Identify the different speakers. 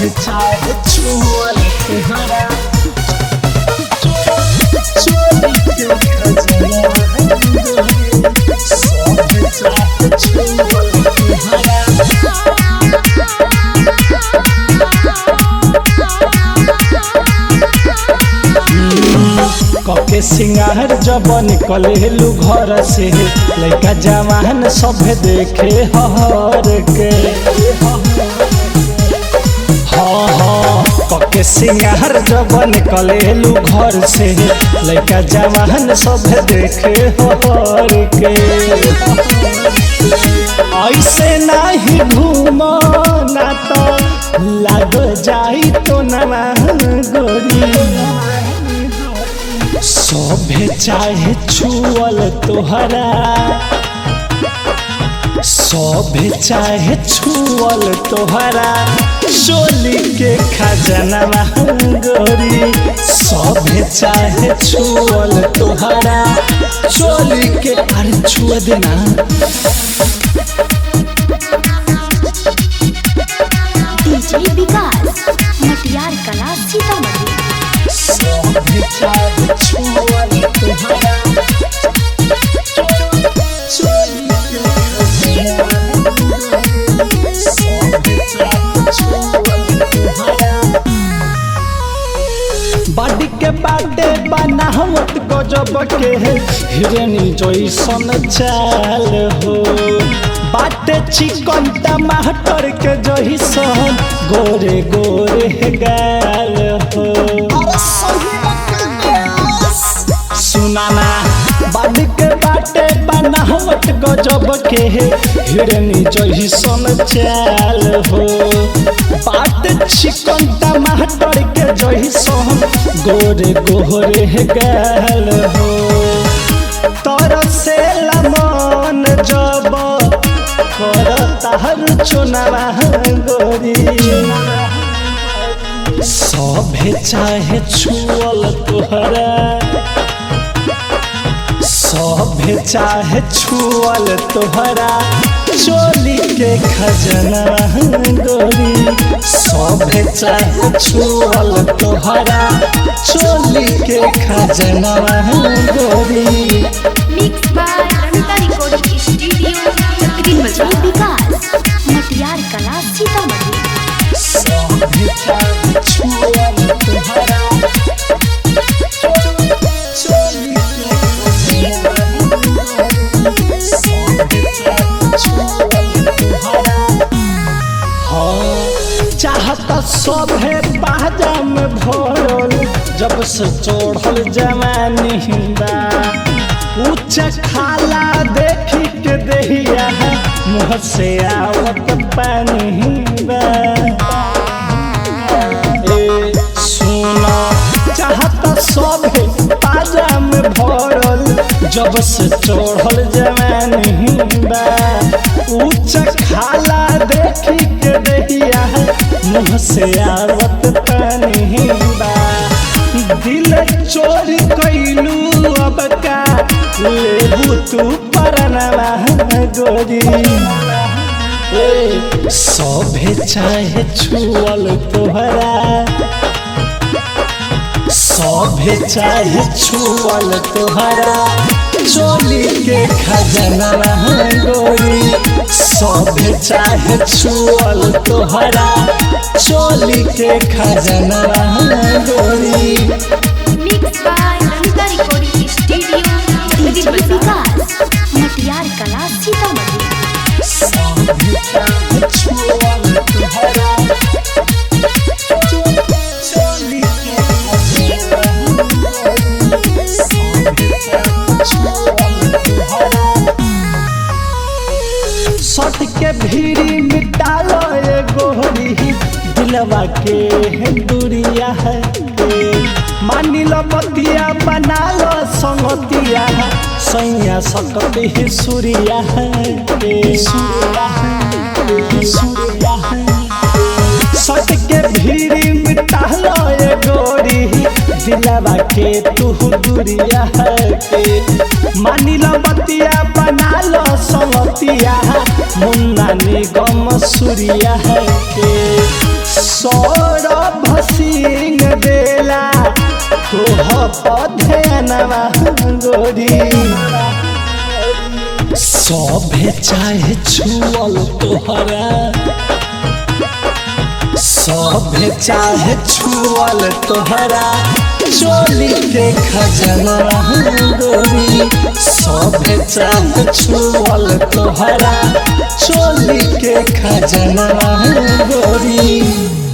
Speaker 1: चाहे छुअल तुहरा चोरी के खजाना सब चाहे छुअल तुहरा कके सिंगार जब निकलेलू घर से लड़का जवान सब देखे हर के हाँ हाँ कके सिंगार जब निकलेलू घर से लड़का जवान सब देखे हर के ऐसे नहीं घूम ना तो लग जाई तो ना गोरी सभे चाहे छुअल तोहरा सभे चाहे छुअल तोहरा चोली के खजनवा गोरी सभे चाहे छुअल तोहरा चोली के अरे छुआ देना
Speaker 2: डीजे विकास मटियार कला सीतामढ़ी
Speaker 1: सभे चाहे छुअल तोहरा चोली के खजनवा सभे चाहे छुअल तोहरा बाडी के बाटे बनावत गजब के हिरनी जैसन चाल हो बाटे चिकन टमाटर के जैसन गोरे गोरे गाल हो सुनाना बाडी के बाटे बनावट गजब के हिरनी जैसन चाल हो बाटे चिकन टमाटर के जैसन गोरे गोरे गाल हो तरसे मन जब कर ताहर चुनावा गोरी सभे चाहे छुअल तोहरा सभे चाहे छुअल तोहरा चोली के खजना गोरी सभे चाहे छुअल तोहरा चोली के खजना गोरी
Speaker 2: mix by Ramita recording studio DJ Vikas Matiyar Kala Sitamarhi
Speaker 1: सभे चाहे छुअल तोहरा चोली के खजना सभे चाहे छुअल तोहरा हाँ चाहत सभे बाजा में भरल जब से चढ़ल जवानी बा ऊंच खाला देखी के दहिया मुँह से आवत पानी बा ए सुना चाहत सभे बाजा में भरल जब से चढ़ल जवानी बा ऊंच खाला देखी के दहिया मुँह से आवत पानी बा दिल चोरी कैलू अब का लेबू तू परनवा गोरी ए सभे चाहे छुअल तोहरा सभे चाहे छुअल तोहरा चोली के खजना गोरी सभे चाहे छुअल तोहरा चोली के खजना गोरी
Speaker 2: mix by Ramita recording studio DJ Vikas Matiyar Kala Sitamarhi
Speaker 1: सभे चाहे छुअल तोहरा चोली के खजना सभे चाहे छुअल तोहरा सट के भीड़ी मिटालो ये गोरी दिलवा के है दूरिया है मानी लो बतिया बना लो संगतिया सैया सकती ही सूर्या है सूर्या है सूर्या है सट के भीड़ी मिटालो ये गोरी दिलवा के तू दूरिया है के मानी लो बतिया बना लो सवतिया मुन्ना निगम सूर्या है के सौरभ सिंह बेला तोह पधनवा गोरी सभे चाहे छुअल तोहरा सभे चाहे छुअल तोहरा चोली के खजना गोरी सभे चाहे छुअल तोहरा चोली के खजना गोरी